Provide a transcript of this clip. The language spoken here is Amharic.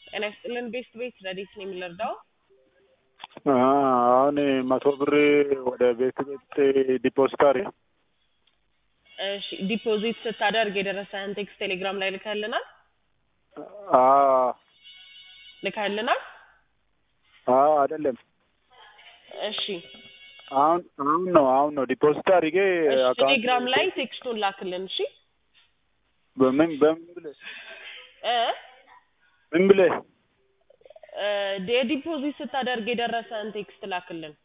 ጤና ይስጥልን ቤስት ቤት ረዲት ነው የሚለርዳው አሁን መቶ ብር ወደ ቤት ቤት ዲፖዚት አድርጌ እሺ ዲፖዚት ስታደርግ የደረሰህን ቴክስት ቴሌግራም ላይ ልከህልናል ልከህልናል አይደለም እሺ አሁን አሁን ነው አሁን ነው ዲፖዚት አድርጌ እሺ አካውንት ቴሌግራም ላይ ቴክስቱን ላክልን እሺ በምን በምን ብለህ እ ምን ብለህ እ የዲፖዚት ስታደርግ የደረሰህን ቴክስት ላክልን